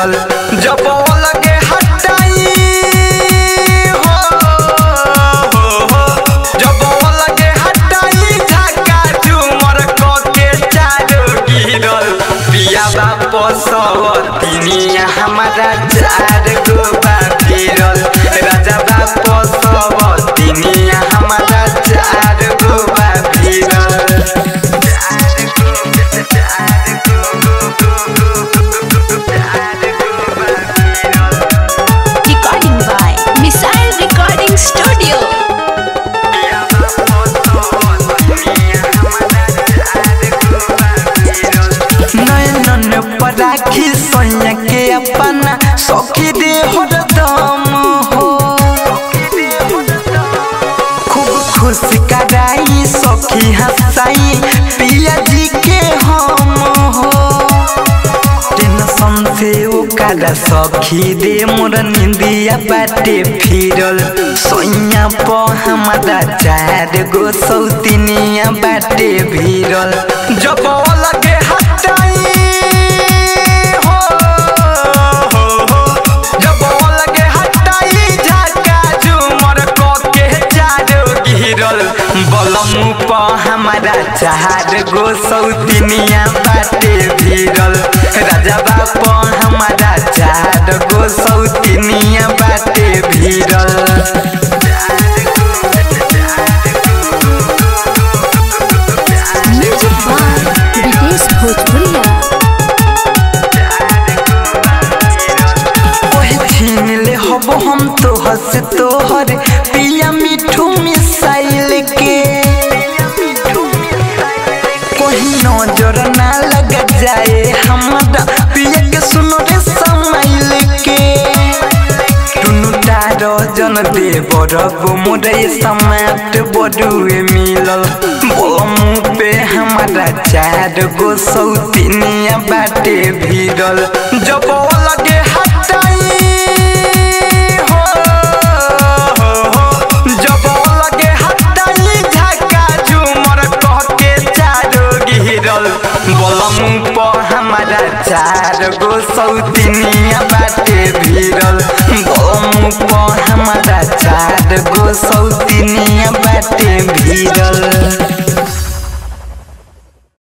भीड़ल जब लगे हटाई हो हो हो जब लगे हटाई झाका झूमर क के चारो गिरल पिया बाप सब तिनिया हमारा चार गो बा गिरल राजा बाप सब तिनिया हमारा चार गो बा गिरल चार गो चार Recording by Missile Recording Studio. नयन पर राखी सोनिया के अपना सखी दे हरदम हो खूब खुशी कराई सखी हंसाई पिया जी के हम हो टेंशन से ओकरा सखी दे मोर निंदिया बाटे फिरल सोइया प हमारा चार गो सौतिनिया बाटे भीरल जब लगे हटाई हो हो हो जब लगे हटाई झाका झूमर क के चारो गिरल बलम प हमारा चार गो सौतिनिया बाटे भीरल राजा बाप हमारा चार गो सौतिनिया बाटे भीरल Music by Vitesh Bhojpuria. ओहे छीन ले हब हम तो हंस तोहर पिया मिठू मिसाइल के कोई नजर ना लग जाए हमारा पिया के सुनो रे समाइल के टुनु तारो जन दे बरब मोरे समाट बडुए मिलल बोलम पे हमारा चार गो सौतिनिया बाटे भीरल जब लगे हटाई हो हो हो जब लगे हटाई झाका झूमर कह के चारो गिरल बोलम प हमारा चार गो सौतिनिया बाटे भीरल बोलम प हमारा चार गो सौतिनिया बाटे भीरल